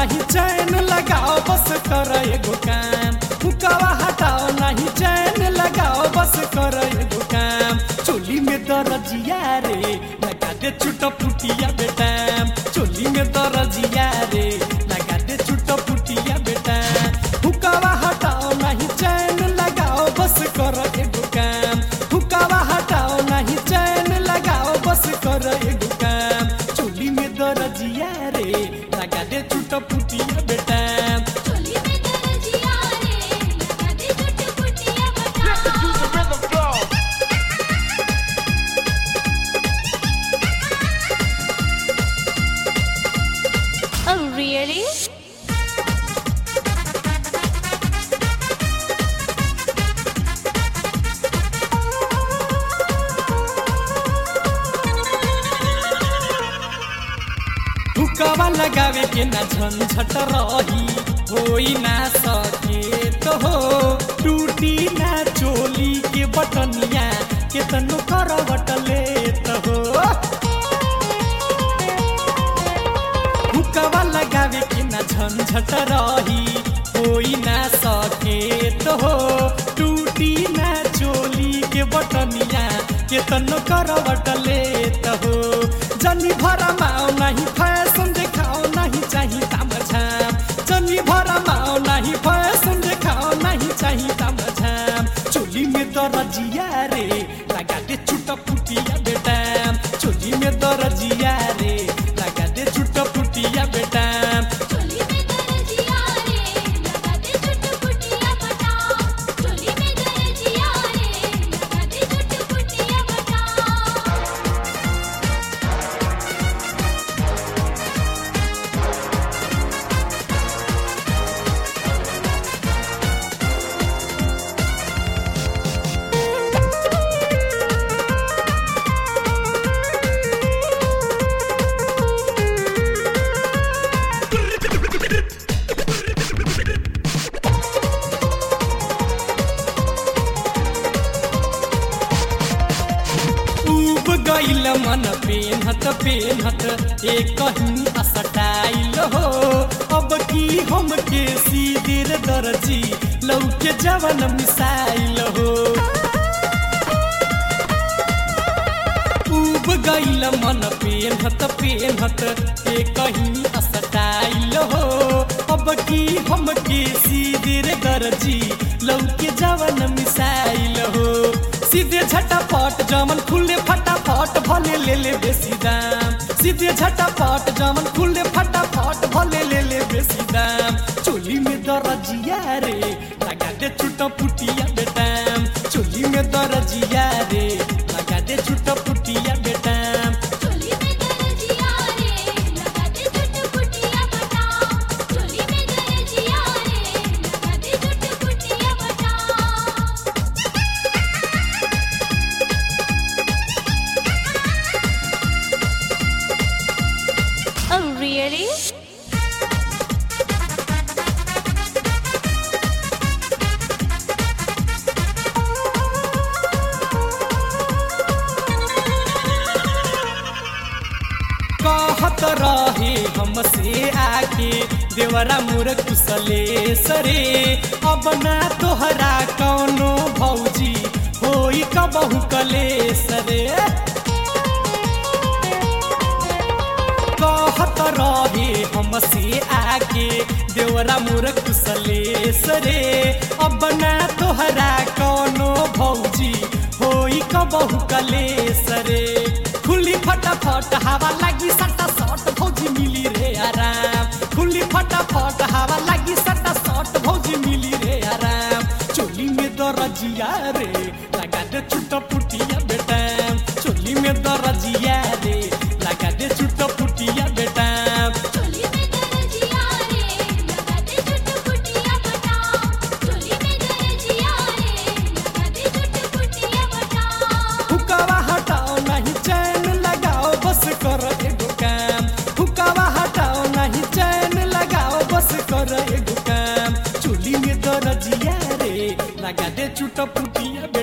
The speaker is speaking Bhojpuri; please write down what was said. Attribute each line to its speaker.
Speaker 1: नहीं चैन लगाओ बस कर एगो काम हुकावा हटाओ नहीं चैन लगाओ बस कर एगो काम चोली में दरजिया रे लगा दे छुटा फुटिया बेटा चोली में दरजिया रे लगा दे छुटा फुटिया बेटा हुकावा हटाओ नहीं चैन लगाओ बस कर एगो काम हुकावा हटाओ नहीं चैन लगाओ बस कर एगो काम चोली में दरजिया रे लगा दे छुटा फुटिया बेटा
Speaker 2: चोली में दरजिया रे लगा दे छुट फुटिया बता
Speaker 3: Listen to the rhythm flow.
Speaker 2: Oh really?
Speaker 1: हुकावा लगावे के ना झंझट रही होई ना सके तो हो टूटी ना चोली के बटनिया के तनु करवट ले तो हो हुकावा लगावे के ना झंझट रही होई ना सके तो हो टूटी ना चोली के बटनिया के तनु करवट ले तो हो जनी भरा माओ नहीं फैशन देखाओ नहीं चाहिए तामझाम जनी भरा माओ नहीं फैशन देखाओ नहीं चाहिए तामझाम चोली में दरजिया रे लगा दे छुटा फुटिया बेटा चोली में दरजिया रे लगा दे छुटा फुटिया बेटा
Speaker 2: चोली में दरजिया रे लगा दे छुट फुटिया बता चोली में दरजिया रे लगा दे छुट फुटिया बता
Speaker 1: उब गईल मन पेनहत पेनहत एक ही असटाइल हो अब की हम के सीधेर दर्जी लौके जवन मिसाइल हो उब गईल मन पेनहत पेनहत एक ही असटाइल हो अब की हम के सीधेर दर्जी लौके जवन मिसाइल हो सीधे झटापट जमन खुले फटाफट भले ले ले बेसी दाम सीधे झटापट जमन खुले फटाफट भले ले ले बेसी दाम चोली में दरजिया रे लगा दे छुटा फुटिया बेटा चोली में दरजिया रे लगा दे छुटा फुटिया बेटा
Speaker 2: चोली में दरजिया रे लगा दे छुट फुटिया बता चोली में दरजिया रे लगा दे छुट फुटिया बता Oh really?
Speaker 1: कहत रहे हमसे आके देवरा मोर कुशले सरे अब ना तोहरा कौनो भौजी होई कबहू कले सरे कहत रहे हमसे आके देवरा मोर कुशले सरे अब ना तोहरा कौनो भौजी होई कबहू कले सरे खुली फटाफट हवा लगी सटा सट भौजी मिली रे आराम खुली फटाफट हवा लगी सटा सट भौजी मिली रे आराम चोली में दरजिया रे लगा दे छुटा फुटिया बेटा चोली में दरजिया रे लगा दे छुटा फुटिया बेटा
Speaker 2: चोली में दरजिया रे लगा दे छुट फुटिया बता चोली में दरजिया रे लगा दे छुट फुटिया बता
Speaker 1: हुकावा हटाओ नहीं चैन लगाओ बस कर एगो काम हुकावा हटाओ नहीं चैन लगाओ बस कर एगो काम चोली में दरजिया रे लगा दे छुटा फुटिया